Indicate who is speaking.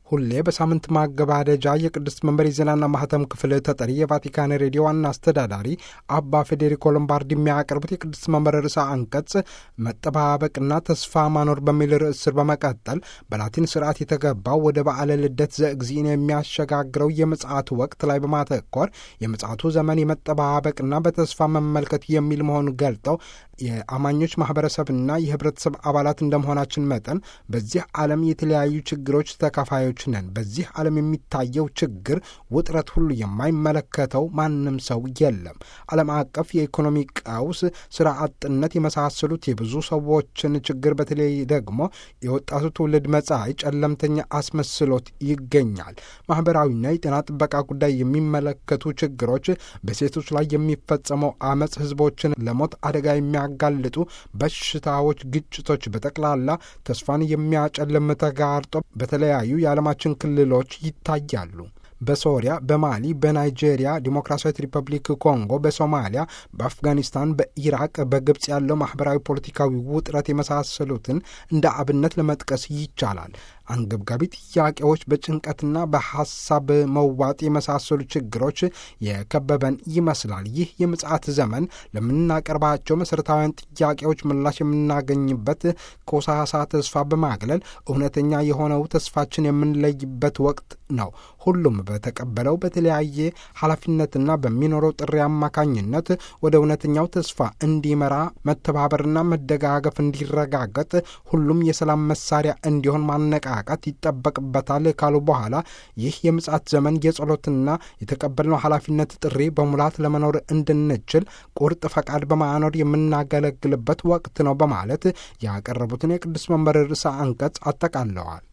Speaker 1: ሁሌ በሳምንት ማገባደጃ የቅድስት መንበር የዜናና ማህተም ክፍል ተጠሪ የቫቲካን ሬዲዮ ዋና አስተዳዳሪ አባ ፌዴሪኮ ሎምባርዲ የሚያቀርቡት የቅድስት መንበር ርዕሰ አንቀጽ መጠባበቅና ተስፋ ማኖር በሚል ርዕስ ስር በመቀጠል በላቲን ስርዓት የተገባው ወደ በዓለ ልደት ዘእግዚእን የሚያሸጋግረው የምጽአቱ ወቅት ላይ በማተኮር የምጽአቱ ዘመን የመጠባበቅና በተስፋ መመልከት የሚል መሆኑን ገልጠው የአማኞች ማህበረሰብና የህብረተሰብ አባላት እንደመሆናችን መጠን በዚህ ዓለም የተለያዩ ችግሮች ተካፋዮች ነን። በዚህ ዓለም የሚታየው ችግር ውጥረት ሁሉ የማይመለከተው ማንም ሰው የለም። ዓለም አቀፍ የኢኮኖሚ ቀውስ፣ ስራ አጥነት የመሳሰሉት የብዙ ሰዎችን ችግር በተለይ ደግሞ የወጣቱ ትውልድ መጻኢ ጨለምተኛ አስመስሎት ይገኛል። ማህበራዊና የጤና ጥበቃ ጉዳይ የሚመለከቱ ችግሮች፣ በሴቶች ላይ የሚፈጸመው አመፅ፣ ህዝቦችን ለሞት አደጋ የሚያጋልጡ በሽታዎች፣ ግጭቶች፣ በጠቅላላ ተስፋን የሚያጨልም ተጋርጦ በተለያዩ የዓለማችን ክልሎች ይታያሉ። በሶሪያ፣ በማሊ፣ በናይጄሪያ ዲሞክራሲያዊት ሪፐብሊክ ኮንጎ፣ በሶማሊያ፣ በአፍጋኒስታን፣ በኢራቅ፣ በግብፅ ያለው ማህበራዊ ፖለቲካዊ ውጥረት የመሳሰሉትን እንደ አብነት ለመጥቀስ ይቻላል። አንገብጋቢ ጥያቄዎች በጭንቀትና በሐሳብ መዋጥ የመሳሰሉ ችግሮች የከበበን ይመስላል። ይህ የምጽአት ዘመን ለምናቀርባቸው መሠረታዊያን ጥያቄዎች ምላሽ የምናገኝበት ኮሳሳ ተስፋ በማግለል እውነተኛ የሆነው ተስፋችን የምንለይበት ወቅት ነው። ሁሉም በተቀበለው በተለያየ ኃላፊነትና በሚኖረው ጥሪ አማካኝነት ወደ እውነተኛው ተስፋ እንዲመራ መተባበርና መደጋገፍ እንዲረጋገጥ ሁሉም የሰላም መሳሪያ እንዲሆን ማነቃ ቃት ይጠበቅበታል ካሉ በኋላ ይህ የምጽአት ዘመን የጸሎትና የተቀበልነው ኃላፊነት ጥሪ በሙላት ለመኖር እንድንችል ቁርጥ ፈቃድ በማኖር የምናገለግልበት ወቅት ነው በማለት ያቀረቡትን የቅዱስ መንበር ርዕሰ አንቀጽ አጠቃለዋል።